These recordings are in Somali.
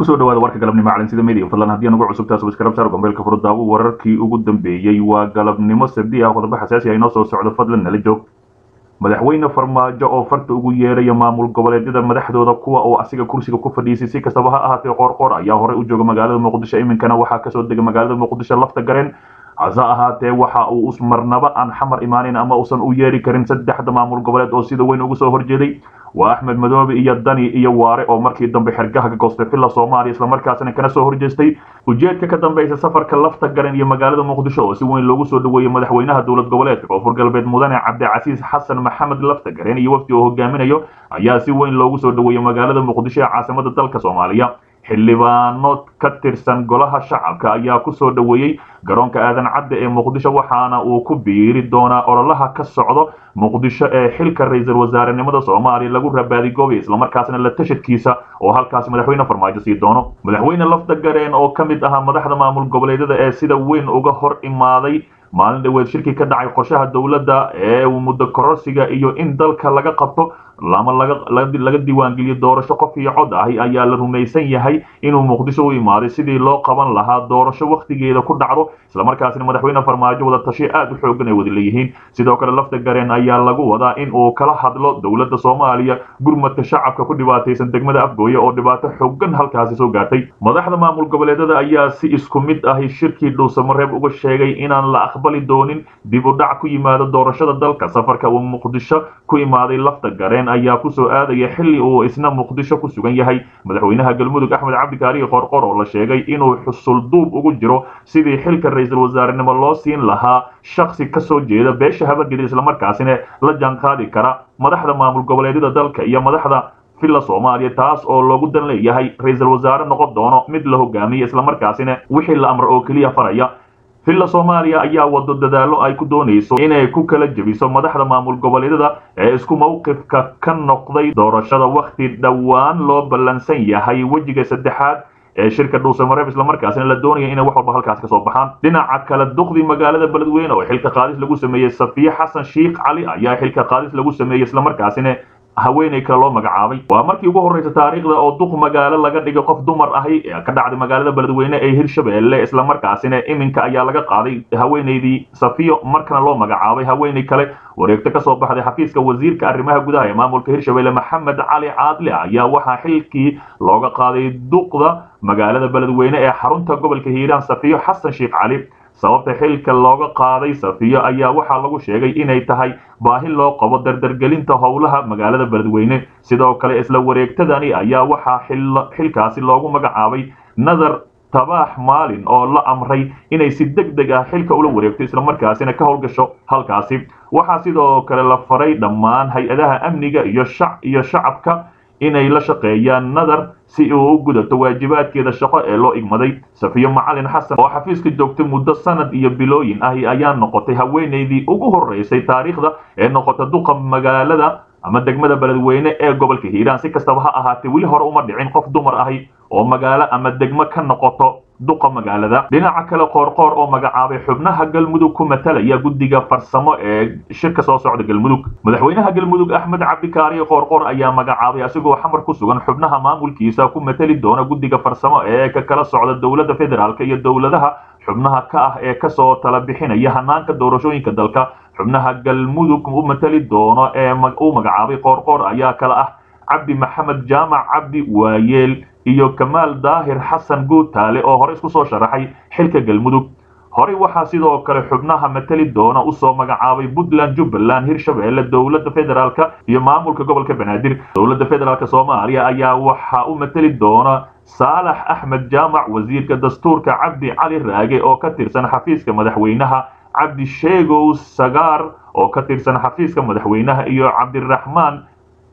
kusoo dhawaada warka galabnimo calansida media fadlan haddii aan ugu cusubtaa subscribe saar gombeelka furdaawo wararkii ugu dambeeyey waa galabnimo sabdi ah qodobo xasaasi ah inoo soo socdo fadlan nala joog madaxweyne farmaajo oo farta ugu yeeraya maamul goboleedyada madaxdooda kuwa oo asiga kursiga ku fadhiisay si kastaba ha ahaatee qoorqoor ayaa horey u jooga magaalada muqdisho iminkana waxaa kasoo dega magaalada muqdisho lafta gareen hase ahaatee waxa uu marnaba aan xamar imaanin ama uusan u yeeri karin saddexda maamul goboleed oo sida weyn uga soo horjeeday waa axmed madoobe iyo dani iyo waare oo markii dambe xergaha ka goostay villa soomaaliya islamarkaasina kana soo horjeestay ujeedka ka dambeysa safarka lafta garan iyo magaalada muqdisho oo si weyn loogu soo dhaweeyey madaxweynaha dowlad goboleedka koonfur galbeed mudane cabdicasiis xasan maxamed lafta garen iyo wafdi oo hogaaminayo ayaa si weyn loogu soo dhaweeyey magaalada muqdisho ee caasimada dalka soomaaliya xildhibaano ka tirsan golaha shacabka ayaa kusoo dhaweeyey garoonka aadan cadde ee muqdisho waxaana uu ku biiri doonaa ololaha ka socdo muqdisho ee xilka ra-iisul wasaarenimada soomaaliya lagu rabaadigoobay islamarkaasna la tashadkiisa oo halkaasi madaxweyne farmaajo sii doono madaxweyne lafta gareen oo ka mid ahaa madaxda maamul goboleedyada ee sida weyn uga hor imaaday maalin dhaweed shirkii ka dhacay qorshaha dowladda ee muddo kororsiga iyo in dalka laga qabto lama laga diiwaangeliyo doorasho qof iyo cod ahi ayaa la rumaysan yahay inuu muqdisho u imaaday sidii loo qaban lahaa doorasho wakhtigeeda ku dhacdo islamarkaasina madaxweyne farmaajo wada tashi aad u xoogan ay wada leeyihiin sidoo kale lafta gareen ayaa lagu wadaa in uu kala hadlo dowladda soomaaliya gurmadka shacabka ku dhibaataysan degmada afgooye oo dhibaato xoogan halkaasi soo gaartay madaxda maamul goboleedyada ayaa si isku mid ahi shirkii dhuusamareeb uga sheegay inaan la aqbali doonin dib u dhac ku yimaado doorashada dalka safarka uu muqdisho ku imaaday lafta gareen ayaa kusoo aadaya xilli uu isna muqdisho ku sugan yahay madaxweynaha galmudug axmed cabdikaarihi qorqor oo la sheegay inuu xusul duub ugu jiro sidii xilka ra-iisul wasaarenimo loo siin lahaa shaksi kasoo jeeda beesha habadgeda islamarkaasina la jaanqaadi kara madaxda maamul goboleedyada dalka iyo madaxda villa soomaaliya taas oo loogu dan leeyahay ra-iisul wasaare noqon doono mid la hogaamiya islamarkaasina wixii la amro oo keliya faraya villa soomaaliya ayaa wado dadaallo ay ku doonayso inay ku kala jebiso madaxda maamul goboleedyada ee isku mowqifka ka noqday doorashada wakhti dhowaan loo ballansan yahay wejiga saddexaad ee shirka dhuusamareeb islamarkaasina la doonaya inay wax walba halkaas ka soo baxaan dhinaca kale duqdii magaalada beledweyne oo xilka qaadis lagu sameeyey safiye xasan sheikh cali ayaa xilka qaadis lagu sameeyey islamarkaasina haweeney kale loo magacaabay waa markii ugu horreysa taariikhda oo duq magaalo laga dhigay qof dumar ahi ee ka dhacday magaalada beledweyne ee hirshabeelle islamarkaasina iminka ayaa laga qaaday haweeneydii safiyo markana loo magacaabay haweeney kale wareegto ka soo baxday xafiiska wasiirka arrimaha gudaha ee maamulka hirshabeelle maxamed cali caadle ayaa waxaa xilkii looga qaaday duqda magaalada beledweyne ee xarunta gobolka hiiraan safiyo xasan sheekh cali sababta xilka looga qaaday safiyo ayaa waxaa lagu sheegay inay tahay baahi loo qabo dardargelinta howlaha magaalada beledweyne sidoo kale isla wareegtadani ayaa waxaa xilkaasi loogu magacaabay nadar tabaax maalin oo la amray inay si deg deg ah xilka ula wareegto islamarkaasina ka howlgasho halkaasi waxaa sidoo kale la faray dhammaan hay-adaha amniga iyo iyo shacabka inay la shaqeeyaan nadar si uu u gudato waajibaadkeeda shaqo ee loo igmaday safiyo macalin xasan oo xafiiska joogtay muddo sanad iyo bilooyin ahi ayaa noqotay haweeneydii ugu horreysay taariikhda ee noqota duqa magaalada ama degmada beledweyne ee gobolka hiiraan si kastaba ha ahaatee weli hore uma dhicin qof dumar ahi oo magaalo ama degmo ka noqoto duqa magaalada dhinaca kale qoorqoor oo magacaabay xubnaha galmudug ku matalaya guddiga farsamo ee shirka soo socda galmudug madaxweynaha galmudug axmed cabdikaariyo qoorqoor ayaa magacaabay asigoo xamar ku sugan xubnaha maamulkiisa ku matali doona guddiga farsamo ee ka kala socda dowladda federaalk iyo dowladaha xubnaha ka ah ee kasoo tala bixinaya hanaanka doorashooyinka dalka xubnaha galmudug u matali doono ee uu magacaabay qoorqoor ayaa kala ah cabdi maxamed jaamac cabdi waayeel iyo kamaal daahir xasan guutaale oo hore isku soo sharaxay xilka galmudug horey waxaa sidoo kale xubnaha matali doona usoo magacaabay puntland jubbaland hirshabeelle dowladda federaalk iyo maamulka gobolka banaadir dowladda federaalk soomaaliya ayaa waxaa u matali doona saalax axmed jaamac wasiirka dastuurka cabdi cali raage oo ka tirsan xafiiska madaxweynaha cabdi sheegow sagaar oo ka tirsan xafiiska madaxweynaha iyo cabdiraxmaan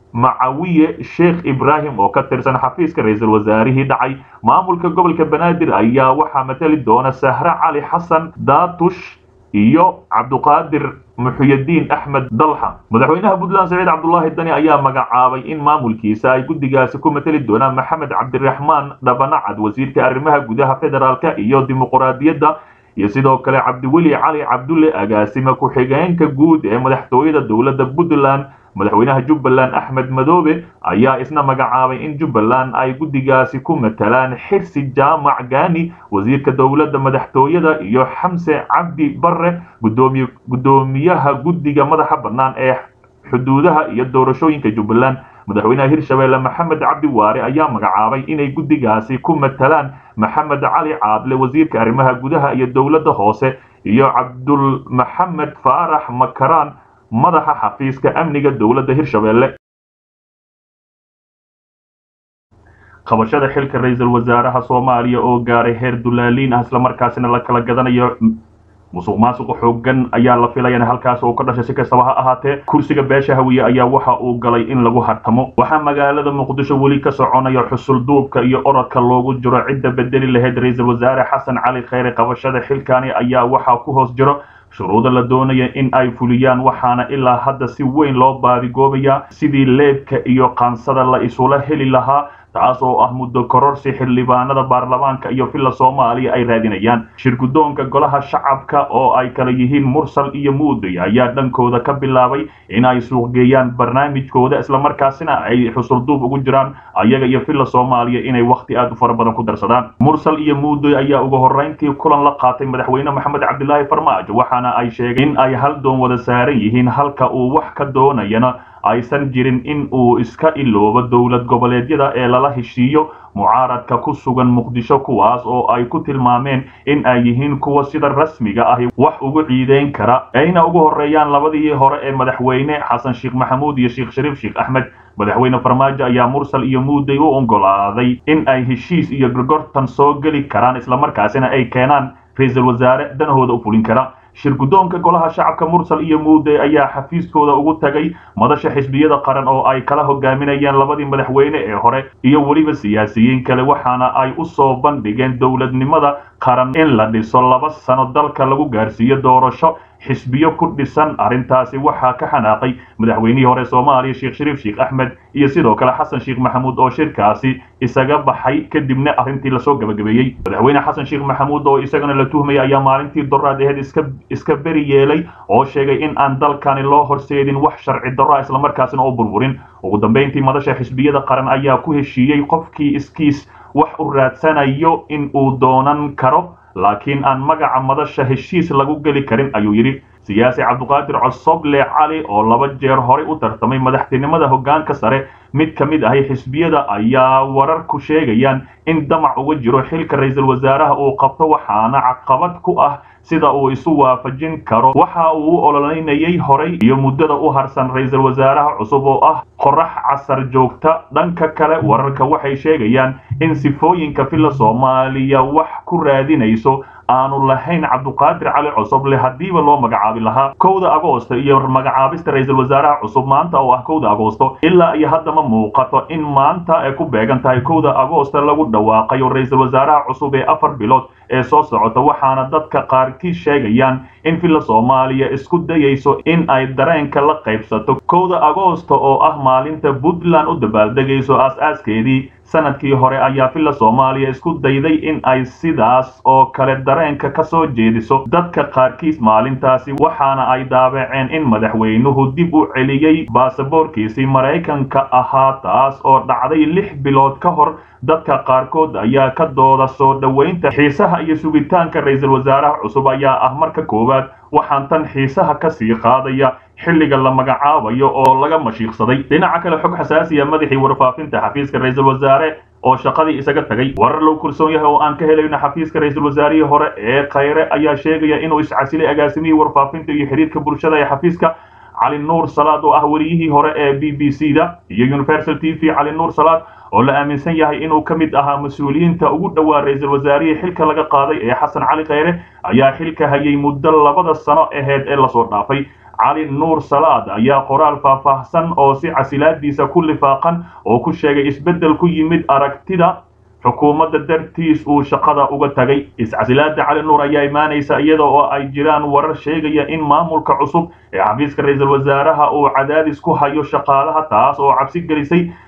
macawiye sheekh ibraahim oo ka tirsan xafiiska ra-iisul wasaarihii dhacay maamulka gobolka banaadir ayaa waxaa matali doona sahre cali xasan daatush iyo cabduqaadir muxuyadiin axmed dalxa madaxweynaha puntland saciid cabdulaahi dani ayaa magacaabay in maamulkiisa ay guddigaasi ku matali doonaan maxamed cabdiraxmaan dhabanacad wasiirka arrimaha gudaha federaalka iyo dimuquraadiyadda iyo sidoo kale cabdiweli cali cabdulle agaasime ku-xigeenka guud ee madaxtooyada dowladda puntland madaxweynaha jubbaland axmed madoobe ayaa isna magacaabay in jubbaland ay guddigaasi ku matalaan xirsi jaamac gaani wasiirka dowladda madaxtooyada iyo xamse cabdi barre guddoomiyaha guddiga madaxa bannaan ee xuduudaha iyo doorashooyinka jubbaland madaxweynaha hirshabeelle maxamed cabdi waare ayaa magacaabay inay guddigaasi ku matalaan maxamed cali caadle wasiirka arrimaha gudaha iyo dowladda hoose iyo cabdul maxamed faarax makaraan madaxa xafiiska amniga dowladda hirshabeelle qabashada xilka ra-iisul wasaaraha soomaaliya oo gaaray heer dulaaliin ah islamarkaasina la kala gadanayo musuq maasuqa xoogan ayaa la filaya halkaas oo ka dhashay si kastaba ha ahaatee kursiga beesha hawiye ayaa waxa uu galay in lagu hartamo waxaa magaalada muqdisho weli ka soconaya xusul duubka iyo orodka loogu jiro cidda bedeli lahayd ra-iisul wasaare xasan cali kheyre qabashada xilkani ayaa waxaa ku hoos jiro shuruuda la doonaya in ay fuliyaan waxaana ilaa hadda si weyn loo baadigoobayaa sidii leebka iyo qaansada la isula heli lahaa taas oo ah muddo kororsi xildhibaanada baarlamaanka iyo villa soomaaliya ay raadinayaan shirguddoonka golaha shacabka oo ay kala yihiin mursal iyo muuday ayaa dhankooda ka bilaabay in ay suuqgeeyaan barnaamijkooda islamarkaasina ay xusulduub ugu jiraan ayaga iyo villa soomaaliya inay wakhti aad u fara badan ku darsadaan mursal iyo muuday ayaa ugu horrayntii kulan la qaatay madaxweyne maxamed cabdilaahi farmaajo waxaana ay sheegeen in ay hal doon wada saaran yihiin halka uu wax ka doonayana aysan jirin in uu iska iloobo dowlad goboleedyada ee lala heshiiyo mucaaradka ku sugan muqdisho kuwaas oo ay ku tilmaameen in ay yihiin kuwa sida rasmiga ahi wax ugu ciideyn kara ayna ugu horreeyaan labadii hore ee madaxweyne xasan sheekh maxamuud iyo sheekh shariif sheekh axmed madaxweyne farmaajo ayaa mursal iyo muuday u oggolaaday in ay heshiis iyo gorgortan soo geli karaan islamarkaasina ay keenaan ra-iisul wasaare danahooda u fulin kara shirguddoonka golaha shacabka mursal iyo muuday ayaa xafiiskooda ugu tagay madasha xisbiyada qaran oo ay kala hogaaminayeen labadii madaxweyne ee hore iyo weliba siyaasiyiin kale waxaana ay u soo bandhigeen dowladnimada qaran in la dhiso laba sano dalka lagu gaarsiiyo doorasho xisbiyo ku dhisan arrintaasi waxaa ka xanaaqay madaxweynihii hore soomaaliya sheekh shariif sheekh axmed iyo sidoo kale xasan sheekh maxamuud oo shirkaasi isaga baxay kadibna arrintii lasoo gabagabeeyey madaxweyne xasan sheekh maxamuud oo isagana la tuhmaya ayaa maalintii doraad aheyd iska iska beri yeelay oo sheegay in aan dalkani loo horseedin wax sharci darro islamarkaasina oo burburin ugu dambayntii madasha xisbiyada qaran ayaa ku heshiiyey qofkii iskiis wax u raadsanayo in uu doonan karo laakiin aan magaca madasha heshiis lagu geli karin ayuu yidhi siyaasi cabduqaadir cosoble cali oo laba jeer horey u tartamay madaxtinimada hoggaanka sare mid ka mid ahi xisbiyada ayaa wararku sheegayaan in damac uga jiro xilka ra-iisul wasaaraha uu qabto waxaana caqabad ku ah sida uu isu waafajin karo waxa uu u ololeynayay horay iyo muddada u harsan ra-iisul wasaaraha cusub oo ah qorax casar joogta dhanka kale wararka waxay sheegayaan in sifooyinka villa soomaaliya wax ku raadinayso aanu lahayn cabduqaadir cali cusuble haddiiba loo magacaabi lahaa kowda agoosto iyo magacaabista ra-iisul wasaaraha cusub maanta oo ah kowda agoosto ilaa iyo hadda ma muuqato in maanta ay ku beegan tahay kowda agoosto lagu dhawaaqayo ra-iisul wasaaraha cusub ee afar bilood ee soo socota waxaana dadka qaarkii sheegayaan in villa soomaaliya isku dayayso in ay dareenka la qaybsato kowda agoosto oo ah maalinta puntland u dabaaldegayso aas-aaskeedii sanadkii hore ayaa villa soomaaliya isku dayday in ay sidaas oo kale dareenka ka soo jeediso dadka qaarkiis maalintaasi waxaana ay daabaceen in madaxweynuhu dib u celiyey baasaboorkiisii maraykanka ahaa taas oo dhacday lix bilood ka hor dadka qaarkood ayaa ka dooda soo dhoweynta xiisaha iyo sugitaanka ra-iisul wasaaraha cusub ayaa ah marka koowaad waxaan tan xiisaha ka sii qaadaya xilliga la magacaabayo oo laga mashiiqsaday dhinaca kale xog xasaasiya madaxii warfaafinta xafiiska ra-iisul wasaare oo shaqadii isaga tagay warar loo kursoon yahay oo aan ka helayno xafiiska ra-iisul wasaarihii hore ee khayre ayaa sheegaya inuu iscasilay agaasimihii warfaafinta iyo xiriirka bulshada ee xafiiska cali nuur salaad oo ah wariyihii hore ee b b c da iyo universal t v cali nuur salaad oo la aaminsan yahay inuu ka mid ahaa mas-uuliyiinta ugu dhowaa ra-iisul wasaarihii xilka laga qaaday ee xasan cali khayre ayaa xilka hayay muddo labada sano aheyd ee lasoo dhaafay cali nuur salaad ayaa qoraal faahfaahsan oo si casilaadiisa ku lifaaqan oo ku sheegay isbeddel ku yimid aragtida xukuumadda dartiis uu shaqada uga tagay iscasilaada cali nuur ayaa imaanaysa iyada oo ay jiraan warar sheegaya in maamulka cusub ee xafiiska ra-iisul wasaaraha uu cadaadis ku hayo shaqaalaha taas oo cabsi gelisay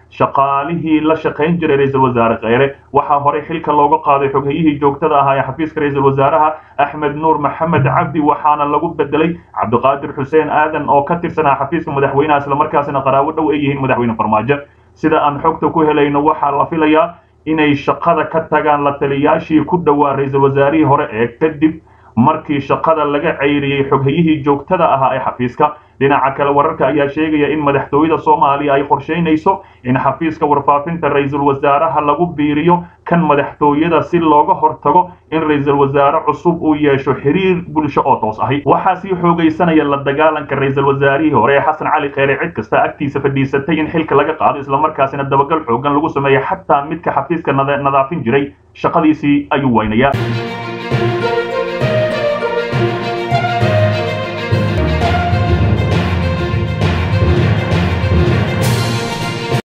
shaqaalihii la shaqayn jiray ra-iisul wasaare kheyre waxaa horey xilka looga qaaday xoghayihii joogtada ahaa ee xafiiska ra-iisul wasaaraha axmed nuur maxamed cabdi waxaana lagu bedelay cabdiqaadir xuseen aadan oo ka tirsanaa xafiiska madaxweynaha islamarkaasina qaraabo dhow ay yihiin madaxweyne farmaajo sida aan xogta ku helayno waxaa la filayaa inay shaqada ka tagaan la taliyaashii ku dhowaa ra-iisul wasaarihii hore ee kadib markii shaqada laga ceyriyey xoghayihii joogtada ahaa ee xafiiska dhinaca kale wararka ayaa sheegaya in madaxtooyada soomaaliya ay qorshaynayso in xafiiska warfaafinta ra-iisul wasaaraha lagu biiriyo kan madaxtooyada si looga hortago in ra-iisul wasaare cusub uu yeesho xiriir bulsho oo toos ahi waxaa sii xoogaysanaya la dagaalanka ra-iisul wasaarihii hore ee xasan cali kheyre cid kasta agtiisa fadhiisatay in xilka laga qaado islamarkaasina dabagal xoogan lagu sameeya xataa midka xafiiska nadaafin jiray shaqadiisii ayuu weynayaa